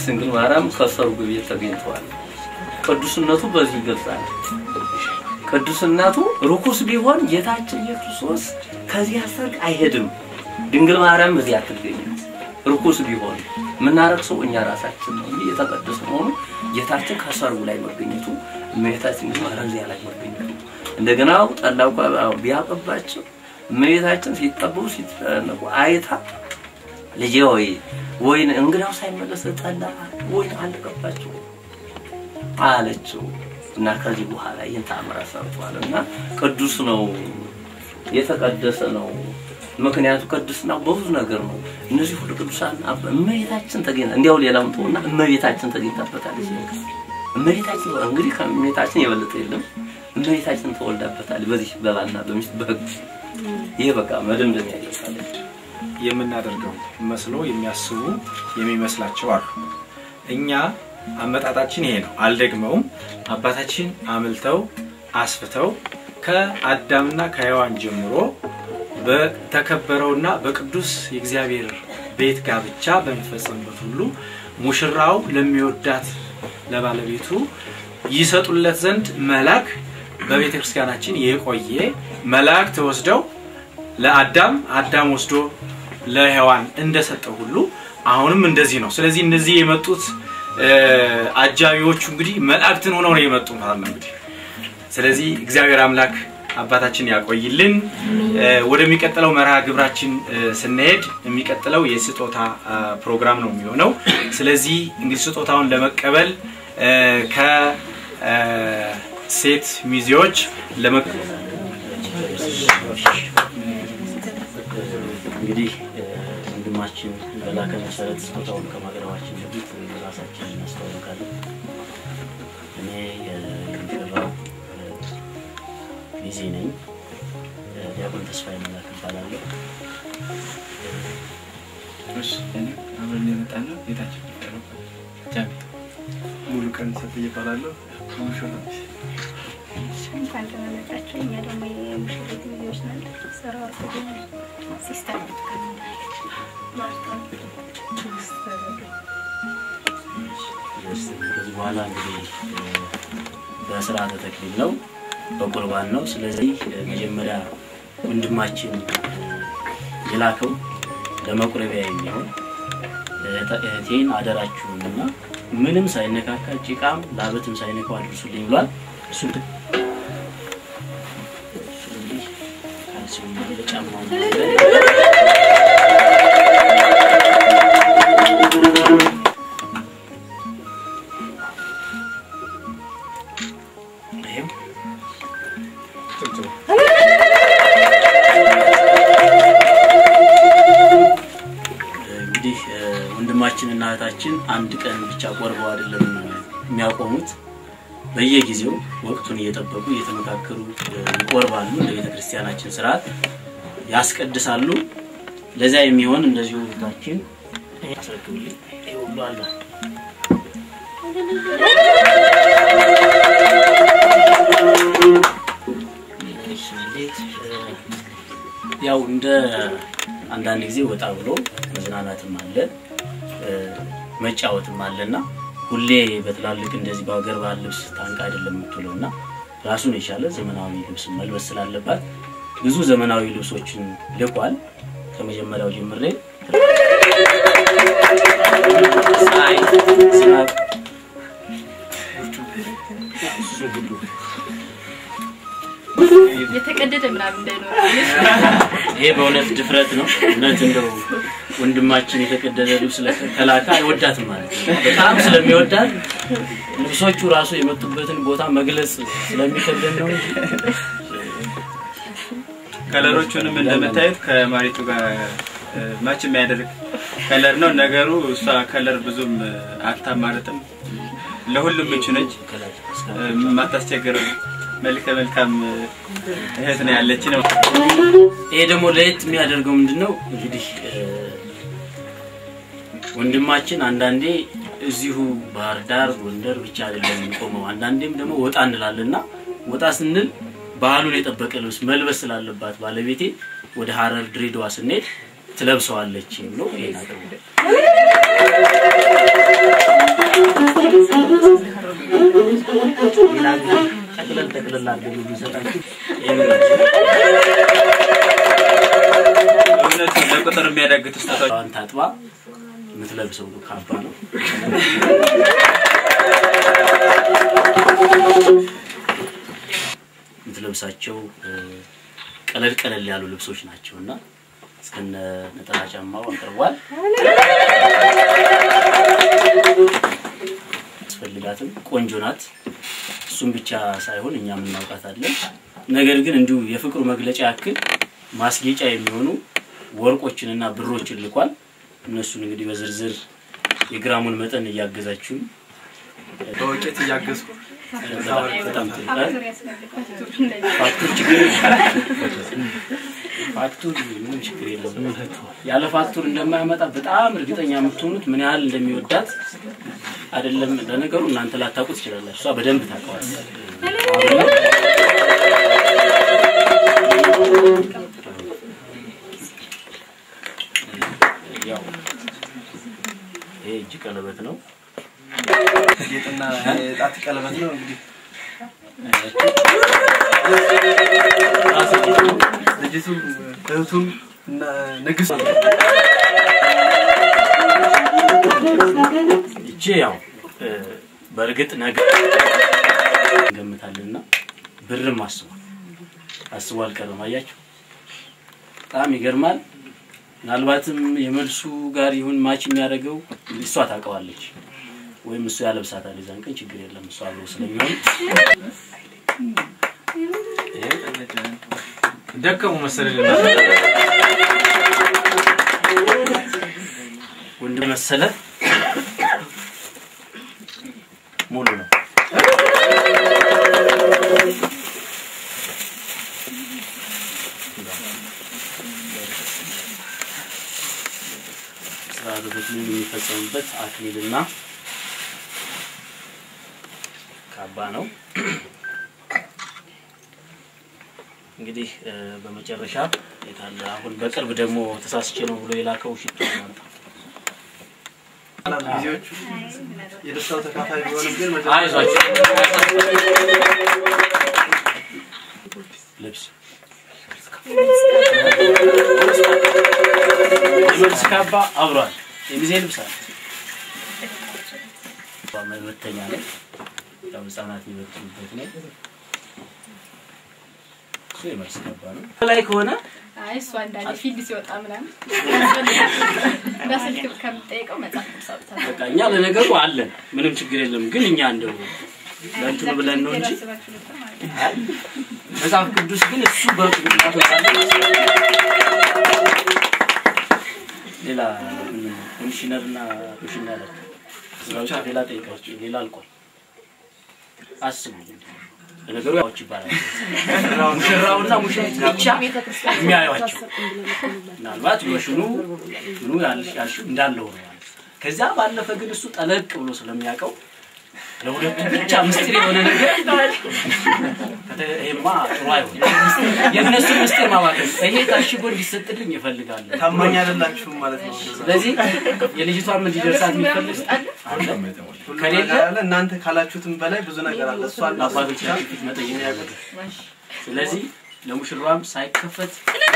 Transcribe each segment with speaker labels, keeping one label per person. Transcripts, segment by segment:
Speaker 1: ድንግል ማርያም ከሰርጉ ቤት ተገኝተዋል። ቅዱስነቱ በዚህ ይገልጻል። ቅዱስነቱ ርኩስ ቢሆን ጌታችን ኢየሱስ ክርስቶስ ከዚያ ሰርግ አይሄድም። ድንግል ማርያም እዚህ አትገኝም። ርኩስ ቢሆን የምናረክሰው እኛ ራሳችን ነው እንጂ የተቀደሰ መሆኑ ጌታችን ከሰርጉ ላይ መገኘቱ እመቤታችን ድንግል ማርያም እዚያ ላይ መገኘቱ እንደገና ጠላው ቢያቀባቸው እመቤታችን ሲጠበቡ ሲጠነቁ አይታ ልጄ ወይ ወይን እንግዳው ሳይመለስ ጠላ ወይን አለቀባቸው አለችው እና ከዚህ በኋላ ይህን ተአምራት ሰርቷል እና ቅዱስ ነው የተቀደሰ ነው። ምክንያቱ ቅድስና በብዙ ነገር ነው። እነዚህ ሁሉ ቅዱሳን እመቤታችን ተገኝታ እንዲያው ሌላውን ተውና እመቤታችን ተገኝታበታለች። እመቤታችን እንግዲህ ከእመቤታችን የበለጠ የለም። እመቤታችን ተወልዳበታል በዚህ በባልና በሚስት በሕግ ይሄ በቃ መደምደሚያ ይደርሳል።
Speaker 2: የምናደርገው መስሎ የሚያስቡ የሚመስላቸው አሉ። እኛ አመጣጣችን ይሄ ነው። አልደግመውም። አባታችን አምልተው አስፍተው ከአዳምና ከሔዋን ጀምሮ በተከበረውና በቅዱስ የእግዚአብሔር ቤት ጋብቻ በሚፈጸምበት ሁሉ ሙሽራው ለሚወዳት ለባለቤቱ ይሰጡለት ዘንድ መልአክ በቤተ ክርስቲያናችን የቆየ መላእክት ወስደው ለአዳም አዳም ወስዶ ለሔዋን እንደሰጠው ሁሉ አሁንም እንደዚህ ነው። ስለዚህ እነዚህ የመጡት አጃቢዎቹ እንግዲህ መላእክትን ሆነው ነው የመጡ ማለት ነው እንግዲህ። ስለዚህ እግዚአብሔር አምላክ አባታችን ያቆይልን። ወደሚቀጥለው መርሃ ግብራችን ስንሄድ የሚቀጥለው የስጦታ ፕሮግራም ነው የሚሆነው። ስለዚህ እንግዲህ ስጦታውን ለመቀበል ከሴት ሚዜዎች
Speaker 3: እንግዲህ ወንድማችን በላከ መሰረት ስጦታውን ከማቅረባችን በፊት ራሳችን እናስተዋውቃለን። እኔ የሚፈራው ሚዜ ነኝ። ዲያቆን ተስፋዬ መላክ እባላለሁ።
Speaker 4: አብረን የመጣ ነው ጌታችን ጃሚ ሙሉ ቀን ሰጥ እየባላለሁ ሙሽራ
Speaker 5: እንኳን ተመለጣችሁ። እኛ ደግሞ የሙሽሪት ሚዜዎች ነን። ስራ ወርቅ ሲስተር
Speaker 3: ከዚህ በኋላ እንግዲህ በስርዓተ ተክሊል ነው፣ በቁርባን ነው። ስለዚህ መጀመሪያ ወንድማችን የላከው ለመቁረቢያ የሚሆን እህቴን አደራችሁንና ምንም ሳይነካካ ጭቃም ላበትም ሳይነካው አድርሱልኝ ብሏል። እሱን ስለዚህ ካልሲውም አለ ጫማውም አለ ይሄም እንግዲህ ወንድማችን እና እህታችን አንድ ቀን ብቻ ቆርበው አይደለም የሚያቆሙት። በየጊዜው ወቅቱን እየጠበቁ እየተመካከሩ ይቆርባሉ። እንደ ቤተ ክርስቲያናችን ስርዓት ያስቀድሳሉ። ለዚያ የሚሆን እንደዚሁ እህታችን አስረክብልኝ ይሄ ሁሉ አለ። ያው እንደ አንዳንድ ጊዜ ወጣ ብሎ መዝናናትም አለ መጫወትም አለና ሁሌ በትላልቅ እንደዚህ በሀገር ባህል ልብስ ታንቃ አይደለም የምትውለው እና ራሱን የቻለ ዘመናዊ ልብስ መልበስ ስላለባት ብዙ ዘመናዊ ልብሶችን ልኳል። ከመጀመሪያው ጀምሬ ፀሐይ፣ ዝናብ እሱ ሁሉ
Speaker 5: የተቀደደ ምናምን እንዳይኖር
Speaker 3: ይሄ በእውነት ድፍረት ነው። እውነት እንደው ወንድማችን የተቀደደ ልብስ ከላካ አይወዳትም ማለት ነው። በጣም ስለሚወዳት ልብሶቹ ራሱ የመጡበትን ቦታ መግለጽ ስለሚከብደን ነው እንጂ
Speaker 4: ከለሮቹንም እንደምታዩት ከማሪቱ ጋር ማች የሚያደርግ ከለር ነው ነገሩ። እሷ ከለር ብዙም አታማርጥም፣ ለሁሉም ምቹ ነች፣ የማታስቸግር መልከ መልካም እህት ነው ያለች ነው።
Speaker 3: ይሄ ደግሞ ለየት የሚያደርገው ምንድነው እንግዲህ ወንድማችን አንዳንዴ እዚሁ ባህር ዳር፣ ጎንደር ብቻ አይደለም የሚቆመው። አንዳንዴም ደግሞ ወጣ እንላለና ወጣ ስንል ባህሉን የጠበቀ ልብስ መልበስ ስላለባት ባለቤቴ ወደ ሀረር፣ ድሬዳዋ ስንሄድ ትለብሰዋለች ብሎ ይሄን አቅርቡ ጠቅልላ አድርገን የሚሰጣችሁ
Speaker 4: እውነት ለቁጥር የሚያዳግት ስህተቶች
Speaker 3: ዋን ታጥባ የምትለብሰው ካባ ነው። የምትለብሳቸው እ፣ ቀለል ቀለል ያሉ ልብሶች ናቸው እና እስከነ ነጠላ ጫማው አቅርቧል። አስፈልጋትም ቆንጆ ናት። እሱም ብቻ ሳይሆን እኛም እናውቃታለን። ነገር ግን እንዲሁ የፍቅሩ መግለጫ ያክል ማስጌጫ የሚሆኑ ወርቆችንና ብሮችን ልኳል። እነሱን እንግዲህ በዝርዝር የግራሙን መጠን እያገዛችሁን
Speaker 2: በወቄት እያገዝኩ
Speaker 3: በጣም ጥሩ
Speaker 5: ፋክተር ያስፈልጋል። እንደዚህ
Speaker 3: ፋክቱር ችግር ፋክቱር ምንም ችግር የለም። ያለ ፋክቱር እንደማያመጣ በጣም እርግጠኛ የምትሆኑት ምን ያህል እንደሚወዳት አይደለም። ለነገሩ እናንተ ላታውቁ ትችላላችሁ፣ እሷ በደንብ ታውቀዋለች። ያው ይሄ እጅ ቀለበት ነው።
Speaker 2: ጌጥና የጣት ቀለበት ነው እንግዲህ ልጅቱ እህቱም እና ንግስት
Speaker 3: ይቺ ያው እ፣ በእርግጥ ነገር እንገምታለንና ብርም አስቧል አስቧ አልቀረም። አያችሁ በጣም ይገርማል። ምናልባትም የመልሱ ጋር ይሁን ማች የሚያደርገው እሷ ታውቀዋለች ወይም እሱ ያለብሳታል። የዛን ቀን ችግር የለም እሷ አብሮ ስለሚሆን
Speaker 2: ደከሙ መሰለኝ
Speaker 3: ወንድ መሰለ ሙሉ ነው። ስርዓተ ተክሊል የሚፈጸምበት አክሊልና ካባ ነው። እንግዲህ እ፣ በመጨረሻ የታለ አሁን በቅርብ ደግሞ ተሳስቼ ነው ብሎ የላከው ሽቶ ነው።
Speaker 2: ጊዜዎቹ የደስታው ተካፋይ ቢሆንም ግን መጀመሪያ
Speaker 3: አይዟችሁ ልብስ የመልስ ካባ አብሯል። የሚዜ ልብስ አለ። መበተኛ ነው። ያው ህጻናት የሚበትኑበት ነው። እሱ የመልስ ካባ ነው። ላይ ከሆነ
Speaker 5: አይ እሷ እንዳለ ፊልድ ሲወጣ ምናምን በስልክ ከምጠይቀው መጽሐፍ ቅዱስ አውጥታ
Speaker 3: በቃ እኛ ለነገሩ አለን፣ ምንም ችግር የለም። ግን እኛ እንደው ለእንትኑ ብለን ነው እንጂ
Speaker 5: ያስባችሁ ነበር ማለት ነው።
Speaker 3: መጽሐፍ ቅዱስ ግን እሱ በቅዱሳቱ ሌላ ኮሚሽነር እና ኮሚሽነር ስራዎች ሌላ ጠይቃቸው ሌላ አልቋል። አስቡ ለነገሩ ያዎች ይባላል ሙሽራውና ሙሽሪት ብቻ የሚያዩቸው ምናልባት ሎሽኑ ምኑ ያልሽ ያልሽው እንዳለው ነው ማለት ነው። ከዚያ ባለፈ ግን እሱ ጠለቅ ብሎ ስለሚያውቀው ለሁለቱ ብቻ ምስጢር የሆነ ነገር ከተ- ይሄማ ጥሩ አይሆንም። የእነሱን ምስጢር ማባከን ይሄ ታሽጎ እንዲሰጥልኝ ይፈልጋለሁ።
Speaker 2: ታማኝ አይደላችሁም ማለት ነው።
Speaker 3: ስለዚህ የልጅቷን እንዲደርሳት የሚፈልግ አለ።
Speaker 2: ሁሉ
Speaker 3: ከሌለ
Speaker 2: ነገር አለ። እናንተ ካላችሁትም በላይ ብዙ ነገር አለ። እሷ
Speaker 3: አባቶቻችን ፊት መጠየቅ ያለብን። ስለዚህ ለሙሽራም ሳይከፈት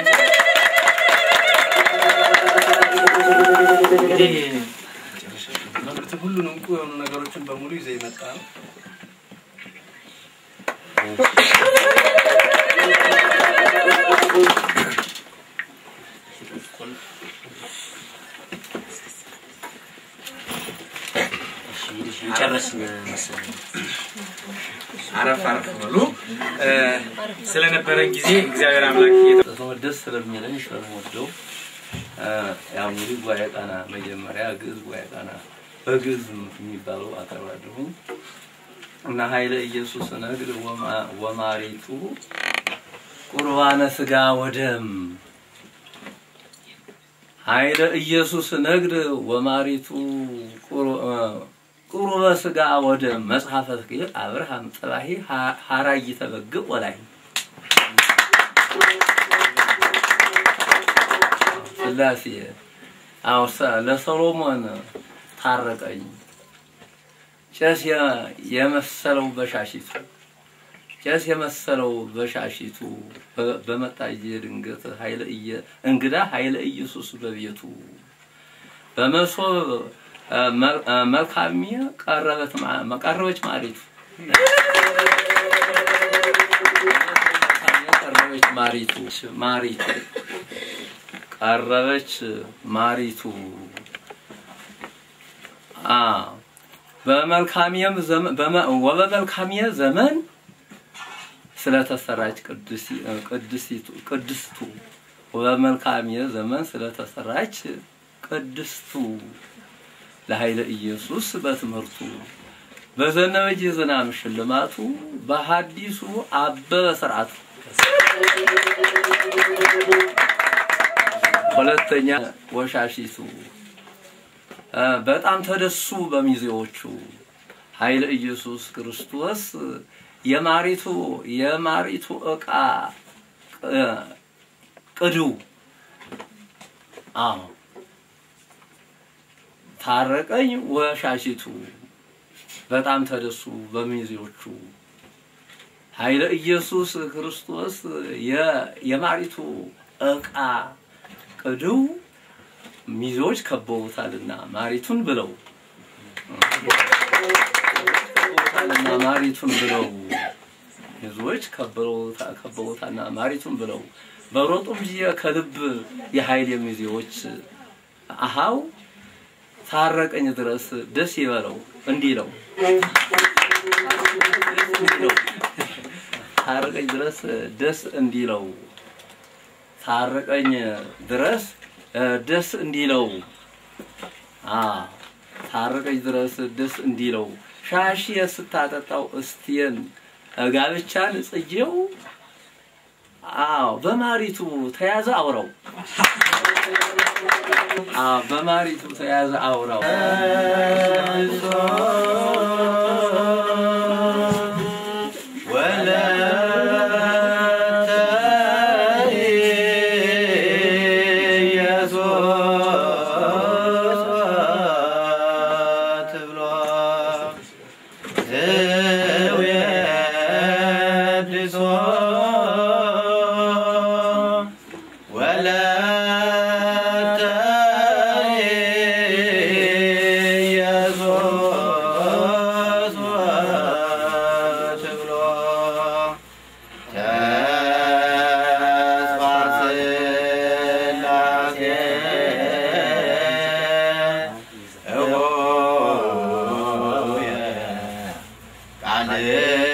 Speaker 3: እንግዲህ
Speaker 2: ትምህርት ሁሉን እንቁ የሆኑ ነገሮችን በሙሉ ይዘ ይመጣ ነው።
Speaker 3: የጨረስን መሰለኝ።
Speaker 2: አረፍ አረፍ በሉ። ስለነበረን ጊዜ እግዚአብሔር አምላክ እየተ-
Speaker 1: ተወደስ ስለሚለኝ ስለምወደው ያው እንግዲህ ጉባኤ ቃና መጀመሪያ ግዕዝ ጉባኤ ቃና በግዕዝ የሚባለው አቀርባለሁኝ እና ኃይለ ኢየሱስ ነግድ ወማ- ወማሪቱ ቁርባነ ስጋ ወደም ኃይለ ኢየሱስ ነግድ ወማሪቱ ቁር- እ፣ ቁርበ ስጋ ወደም መጽሐፈ ተክሊል አብርሃም ጠባሂ ሀራይ ተበግብ ወላይ ስላሴ አዎ ሰ- ለሰሎሞን ታረቀኝ ጭስ የ- የመሰለው በሻሽቱ ቄስ የመሰለው በሻሺቱ በ- በመጣ ጊዜ ድንገት ኃይለ እየ እንግዳ ኃይለ ኢየሱስ በቤቱ በመሶብ እ፣ መ- እ፣ መልካሚ ቀረበት ማ- ቀረበች ማሪቱ ቀረበች ማሪቱ ማሪቱ ቀረበች ማሪቱ አ በመልካሚየም ዘመን በመ- ወበመልካሚየ ዘመን ስለተሰራች ቅዱሲ- ቅዱሲቱ ቅድስቱ ወበመልካሚየ ዘመን ስለተሰራች ቅድስቱ ለኃይለ ኢየሱስ በትምህርቱ በዘነበች የዝናብ ሽልማቱ በሐዲሱ አበበ ስርዓቱ ሁለተኛ ወሻሺቱ እ፣ በጣም ተደሱ በሚዜዎቹ ኃይለ ኢየሱስ ክርስቶስ የማሪቱ የማሪቱ ዕቃ እ፣ ቅዱ አዎ ታረቀኝ ወሻሺቱ በጣም ተደሱ በሚዜዎቹ ኃይለ ኢየሱስ ክርስቶስ የ- የማሪቱ ዕቃ ቅድው ሚዜዎች ከበውታልና ማሪቱን ብለው ከበውታልና ማሪቱን ብለው ሚዜዎች ከበውታ- ከበውታልና ማሪቱን ብለው በሮጡም ጊዜ ከልብ የኃይል ሚዜዎች አሃው ታረቀኝ ድረስ ደስ ይበለው እንዲለው ታረቀኝ ድረስ ደስ እንዲለው ታረቀኝ ድረስ እ፣ ደስ እንዲለው አ ታረቀኝ ድረስ ደስ እንዲለው ሻሽ ስታጠጣው እስቲየን ጋብቻን ጽጌው አዎ በማሪቱ ተያዘ አውራው አዎ በማሪቱ ተያዘ አውራው
Speaker 6: ቃል